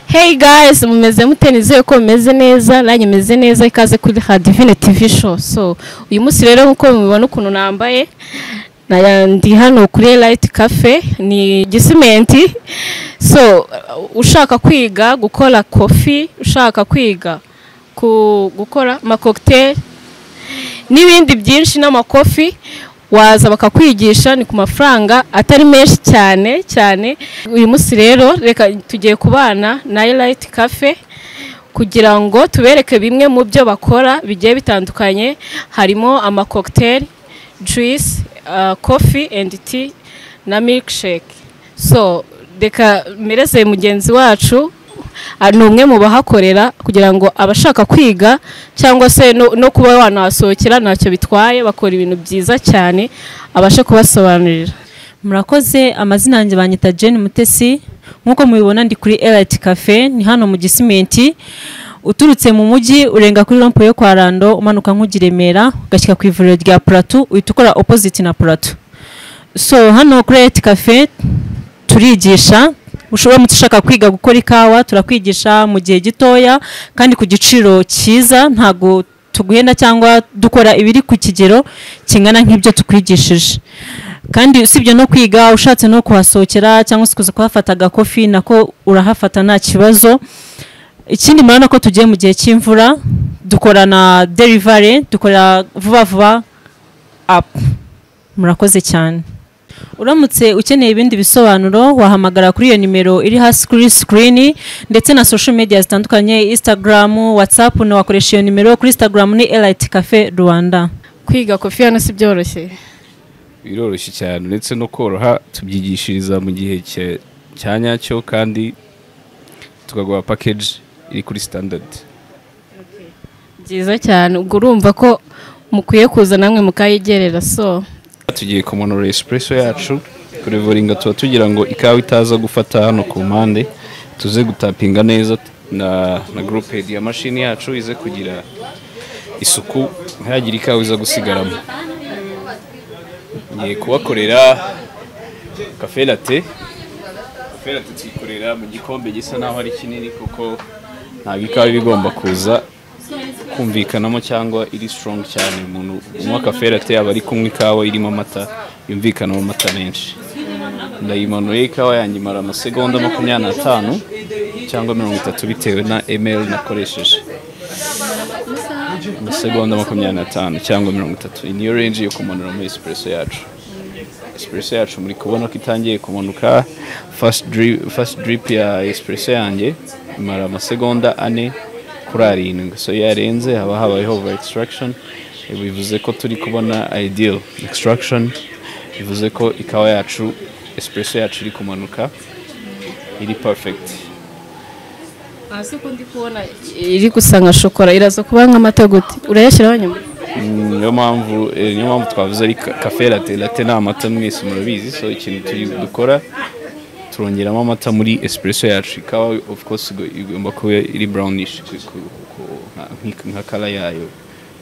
Hey guys, mumeze mute nizeye ko mumeze neza nanjye meze neza ikaze kuri Radivine TV show. So uyu munsi rero nk'uko mubibona ukuntu nambaye na- ndi hano kuri Light Cafe ni gisimenti so uh, ushaka kwiga gukora kofi ushaka kwiga ku gukora amakokiteri n'ibindi byinshi n'amakofi waza bakakwigisha ni ku mafaranga atari menshi cyane cyane uyu munsi rero reka tugiye kubana na Light Cafe kugira ngo tubereke bimwe mu byo bakora bigiye bitandukanye harimo amakokiteri juice uh, coffee and tea na milkshake so reka mpereze mugenzi wacu ah, ni umwe mu bahakorera kugira ngo abashaka kwiga cyangwa se no, no kuba wanahasohokera ntacyo bitwaye bakora ibintu byiza cyane abashe kubasobanurira murakoze amazina yanjye banyita Jane Mutesi nk'uko mubibona ndi kuri Elite Cafe ni hano mu Gisimenti uturutse mu mujyi urenga kuri rompo yo kwa Rando umanuka nk'ujya i Remera ugashyika ku ivuriro rya Plateau uhita ukora opposite na Plateau so hano kuri Elite Cafe turigisha ushobora mutu ushaka kwiga gukora ikawa turakwigisha mu gihe gitoya kandi ku giciro cyiza ntago tuguhenda cyangwa dukora ibiri ku kigero kingana nk'ibyo tukwigishije kandi usibye no kwiga ushatse no kuhasohokera cyangwa se kuza kuhafata agakofi nako urahafata nta kibazo ikindi murabona ko tugiye mu gihe cy'imvura dukora na derivare dukora vuba vuba apu murakoze cyane uramutse ukeneye ibindi bisobanuro wahamagara kuri iyo nimero iri hasi kuri sikirini ndetse na social media zitandukanye instagram whatsapp na wakoresha iyo nimero kuri instagram ni elite cafe rwanda kwiga kofi hano si byoroshye biroroshye cyane uretse no koroha tubyigishiriza mu gihe cya- cya nyacyo kandi tukaguha pakeji iri kuri standard byiza cyane ubwo urumva ko mukwiye kuza namwe mukayegerera so tugiye kumanura espresso yacu kurevoringa tuba tugira ngo ikawa itaza gufata hano ku mpande tuze gutapinga neza na, na groupe ya mashini yacu ize kugira isuku ntihagire ikawa iza gusigaramo ngiye kubakorera kafe latte kafe latte tuyikorera mu gikombe gisa naho ari kinini kuko ntabwo ikawa iba igomba kuza kumvikanamo cyangwa iri strong cyane umuntu unywa kafe latte yaba ari kunywa ikawa irimo amata yumvikanamo amata menshi ndayimanuye ikawa yanjye imara amasegonda makumyabiri n'atanu cyangwa mirongo itatu bitewe na ml nakoresheje amasegonda makumyabiri n'atanu cyangwa mirongo itatu iyi niyo range yo kumanura muri espresso yacu espresso yacu muri kubona ko itangiye kumanuka fast drip, fast drip ya espresso yanjye imara amasegonda ane kuri arindwi so iyo yarenze haba habayeho over extraction bivuze ko turi kubona ideal extraction bivuze ko ikawa yacu espresso yacu iri kumanuka iri perfect hasi ko ndi kubona iri gusa nka shokora iraza kuba nk'amata gute urayashyiraho nyuma Mm, niyo mpamvu eh, niyo mpamvu twavuze ari ka- kafe latte latte ni amata mwese murabizi so ikintu turi dukora turongeramo amata muri espresso yacu ikawa of course igo- igomba kuba iri brownish ku- ku- ku- nka- nki- nka kala yayo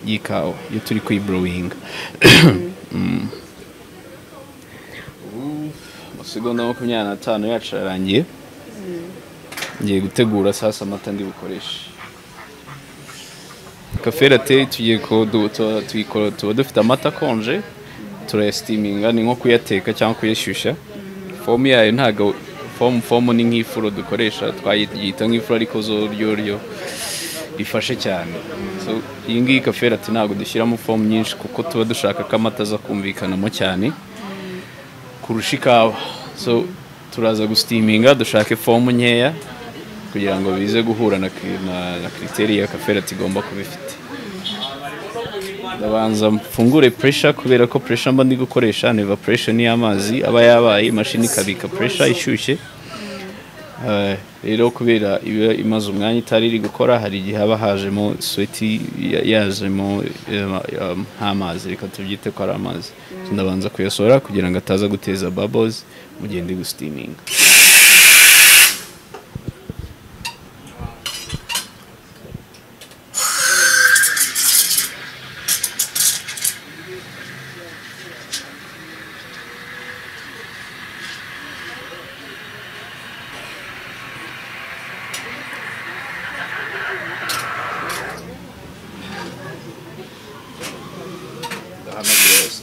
y'ikawa iyo turi kuyibrowinga Mm. Ubu, amasegonda makumyabiri n'atanu yacu ararangiye ngiye gutegura sasa amata ndi bukoreshe kafe latte tugiye ko du- tu- tuyikora tuba dufite amata akonje turayasitiminga ni nko kuyateka cyangwa kuyashyushya fomu yayo ntabwo fomu fomu ni nk'ifuro dukoresha twayita nk'ifuro ariko zo ryoryo rifashe cyane so iyi ngiyi kafe latte ntabwo dushyiramo fomu nyinshi kuko tuba dushaka ko amata aza kumvikanamo cyane kurusha ikawa so turaza gusitiminga dushake fomu nkeya kugira ngo bize guhura na, ki- na, na kiriteri ya kaferati igomba kuba ifite ndabanza mfungure puresha kubera ko puresha mba ndi gukoresha ni evaporation y'amazi aba yabaye imashini ikabika puresha ishyushye Eh, rero kubera iba imaze umwanya itari iri gukora hari igihe haba hajemo sweti ya- yazemo eh, um, nk'amazi reka tubyite ko ari amazi So ndabanza kuyasohora kugira ngo ataza guteza bubbles mu gihe ndi gusitiminga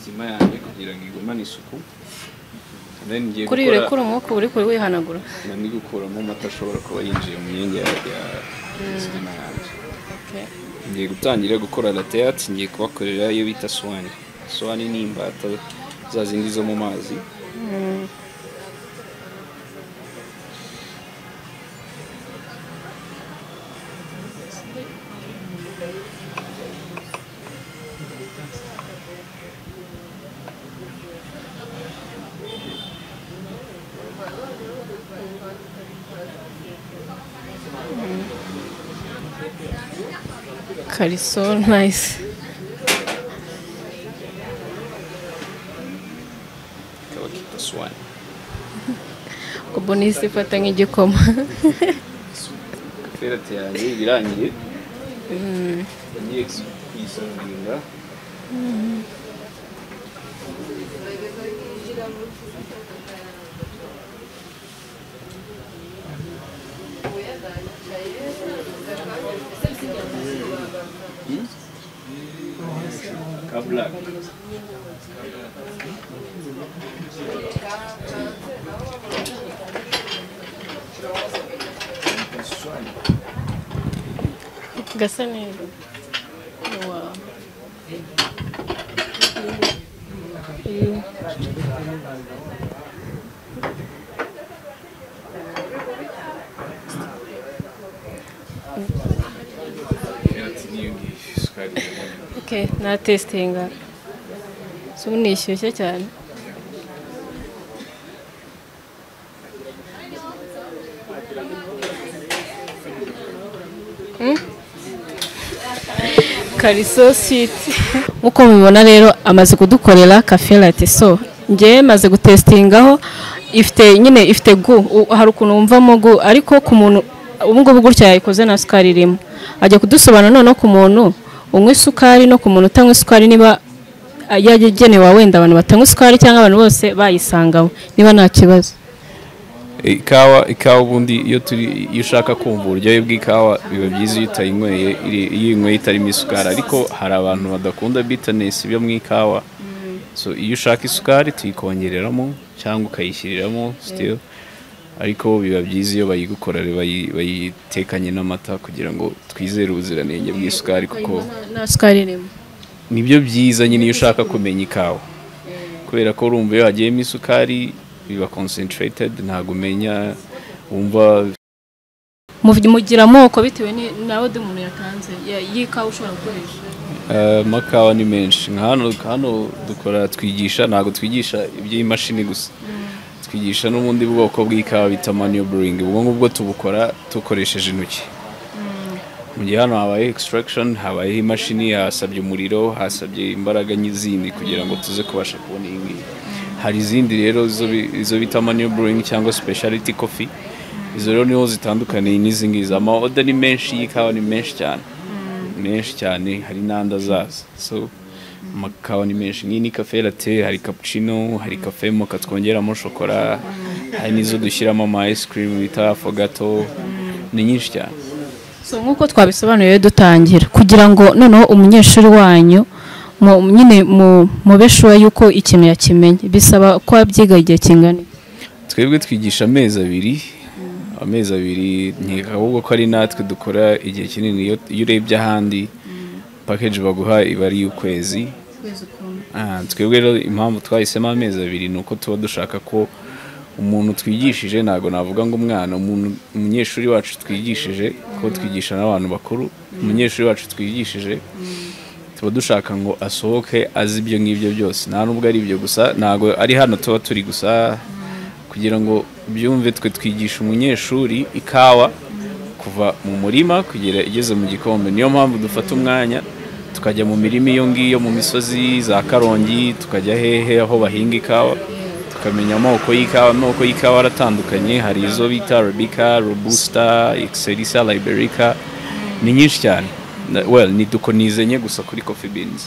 inyuma yanjye kugira ngo igumane isuku then ngiye kuri gukora- urekura umwuka uba uri kuri wihanagura na ni gukuramo amata ashobora kuba yinjiye mu myenge ya ya sima yanjye Okay. ngiye gutangira gukora lateyati ngiye kubakorera iyo bita suwani suwani ni imbata za zindi zo mu mazi kari so nice ikaba kita suwani ubwo bonisi ifata nk'igikoma ferete yanjye ibirangiye ngiye kuyisandinga kabla gasa neza Wow. Mm. ferete n'iyo ngiyo isukari iraboneka. Okay, na testinga so nishyushye cyane Hmm? kariso siti nk'uko mubibona rero amaze kudukorera kafe late so njye maze gutesitingaho ifite nyine ifite gu u- hari ukuntu wumvamo gu ariko ku muntu ubu ngubu gutya yayikoze nta sukari irimo ajya kudusobanura noneho ku muntu unywa isukari no ku muntu utanywa isukari niba ah, yagenewe wenda abantu batanywa isukari cyangwa abantu bose bayisangamo niba nta kibazo ikawa ikawa ubundi iyo turi iyo ushaka kumva uburyohe bw'ikawa biba byiza iyo utayinyweye iri- iyo uyinyweye itarimo isukari ariko hari abantu badakunda bitanesi byo mu ikawa so iyo ushaka isukari tuyikongereramo cyangwa ukayishyiriramo sitiyo ariko biba byiza iyo bayigukorera bayi- bayitekanye n'amata kugira ngo twizere ubuziranenge bw'isukari kuko nta sukari irimo nibyo byiza nyine iyo ushaka kumenya ikawa kubera ko urumva iyo hagiyemo isukari biba concentrated ntabwo umenya wumva Mu- mugira amoko bitewe ni- nawe undi muntu yatanze ya- y'ikawa ushobora gukoresha eh, amakawa ni menshi nka hano hano dukora twigisha ntabwo twigisha iby'imashini gusa twigisha n'ubundi bwoko bw'ikawa bita manual brewing ubwo ngubwo tubukora dukoresheje intoki mu gihe hano habaye extraction habayeho imashini hasabye umuriro hasabye imbaraga n'izindi kugira ngo tuze kubasha kubona iyi ngiyi hari izindi rero izo bi- izo bita manual brewing cyangwa speciality coffee izo rero niho zitandukaniye n'izi ngizi amaoda ni menshi y'ikawa ni menshi cyane menshi cyane hari n'andi azaza so amakawa ni menshi nk'iyi ni cafe latte hari cappuccino hari cafe moka twongeramo shokora hari n'izo dushyiramo ama ice cream bita fogato ni nyinshi cyane so nk'uko twabisobanuriye dutangira kugira ngo noneho umunyeshuri wanyu mu- nyine mu- mube shuwa yuko ikintu yakimenye bisaba ko abyiga igihe kingana iki? twebwe twigisha amezi abiri amezi abiri nkeka ahubwo ko ari natwe dukora igihe kinini iyo iyo urebye ahandi package baguha iba ari iy'ukwezi Ah, twebwe rero impamvu twahisemo amezi abiri ni uko tuba dushaka ko umuntu twigishije ntabwo navuga ngo umwana umuntu umunyeshuri wacu twigishije ko twigisha n'abantu bakuru umunyeshuri wacu twigishije tuba dushaka ngo asohoke azi ibyo ngibyo byose nta n'ubwo ari ibyo gusa ntabwo ari hano tuba turi gusa kugira ngo byumve twe twigisha umunyeshuri ikawa kuva mu murima kugera igeze mu gikombe niyo mpamvu dufata umwanya tukajya mu mirima iyo ngiyo mu misozi za karongi tukajya hehe aho bahinga ikawa tukamenya amoko y'ikawa amoko y'ikawa aratandukanye hari izo bita arabika robusta excelsa liberica ni nyinshi cyane Na- well ni dukonizenye gusa kuri coffee beans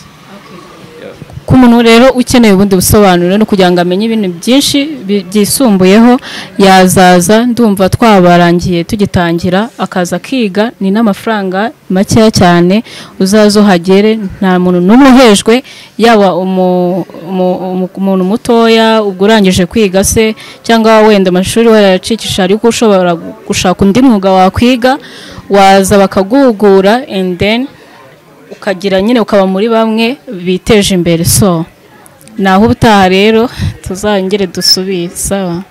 ku muntu rero ukeneye ubundi busobanuro no kugira ngo amenye ibintu byinshi bi- byisumbuyeho yazaza ndumva twabarangiye tugitangira akaza akiga ni n'amafaranga makeya cyane uzaza uhagere nta muntu n'umwe uhejwe yaba umu- umu- umu- umuntu mutoya ubwo urangije kwiga se cyangwa wenda amashuri warayacikisha ariko ushobora gushaka undi mwuga wakwiga waza bakaguhugura and then ukagira nyine ukaba muri bamwe biteje imbere so naho ubutaha rero tuzongere dusubire sawa